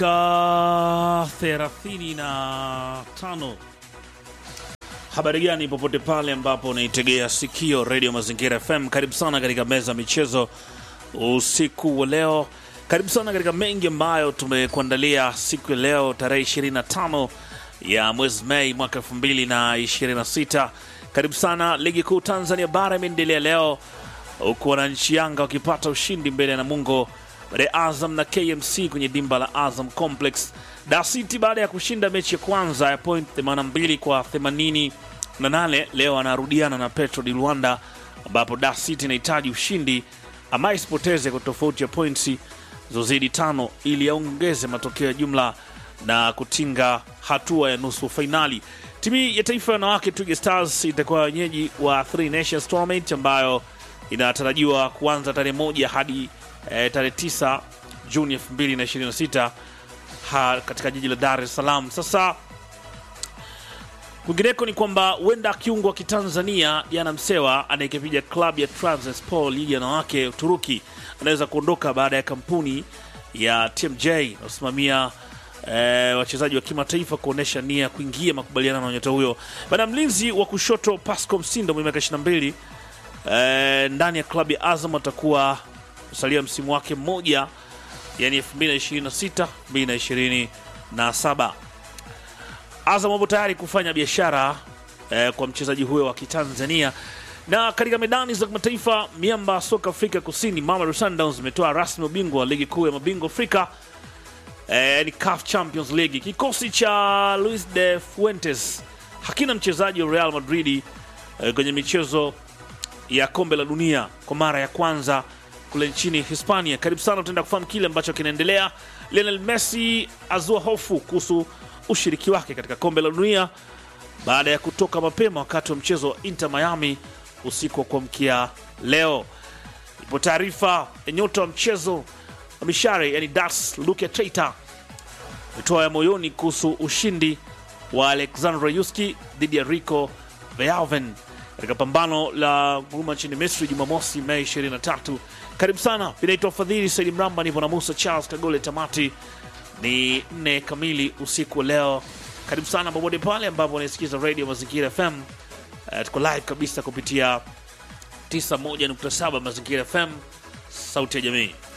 Ka thelathini na tano. Habari gani popote pale ambapo unaitegea sikio redio Mazingira FM, karibu sana katika meza ya michezo usiku wa leo. Karibu sana katika mengi ambayo tumekuandalia siku ya leo tarehe 25 ya mwezi Mei mwaka 2026. Karibu sana. Ligi kuu Tanzania bara imeendelea leo huku wananchi Yanga wakipata ushindi mbele ya Namungo baada ya Azam na KMC kwenye dimba la Azam Complex. Dar City baada ya kushinda mechi ya kwanza ya point 82 kwa 88 leo anarudiana na Petro di Luanda, ambapo Dar City inahitaji ushindi ama isipoteze kwa tofauti ya points zozidi tano ili yaongeze matokeo ya jumla na kutinga hatua ya nusu fainali. Timu ya taifa ya wanawake Twiga Stars itakuwa wenyeji wa Three Nations Tournament ambayo inatarajiwa kuanza tarehe moja hadi eh, tarehe 9 Juni 2026 ha, katika jiji la Dar es Salaam. Sasa kwingineko ni kwamba huenda kiungo wa kitanzania Yana Msewa anayekipiga klabu ya Trabzonspor ligi ya wanawake Uturuki anaweza kuondoka baada ya kampuni ya TMJ inayosimamia eh, wachezaji wa kimataifa kuonyesha nia ya kuingia makubaliano na nyota huyo. Baada ya mlinzi wa kushoto Pasco Msindo mwenye miaka 22 eh, ndani ya klabu ya Azam atakuwa kusalia msimu wake mmoja, yani 2026 2027. Azam wapo tayari kufanya biashara eh, kwa mchezaji huyo wa Kitanzania. Na katika medani za kimataifa, miamba soka Afrika Kusini Mamelodi Sundowns imetoa rasmi ubingwa wa ligi kuu ya mabingwa Afrika eh, ni CAF Champions League. Kikosi cha Luis de Fuentes hakina mchezaji wa Real Madrid eh, kwenye michezo ya kombe la dunia kwa mara ya kwanza kule nchini Hispania. Karibu sana, tutaenda kufahamu kile ambacho kinaendelea. Lionel Messi azua hofu kuhusu ushiriki wake katika kombe la dunia baada ya kutoka mapema wakati wa mchezo wa Inter Miami usiku wa kuamkia leo. Ipo taarifa ya nyota wa mchezo wa mishare, yani Das Luke Treita ametoa ya moyoni kuhusu ushindi wa Alexandra Yuski dhidi ya Rico Verhoeven katika pambano la nguruma nchini Misri Jumamosi Mei 23. Karibu sana, vinaitwa Fadhili Saidi Mramba, nipo na Musa Charles Kagole. Tamati ni nne kamili usiku wa leo. Karibu sana popote pale ambapo unaisikiza radio Mazingira FM. Uh, tuko live kabisa kupitia 91.7 Mazingira FM, sauti ya jamii.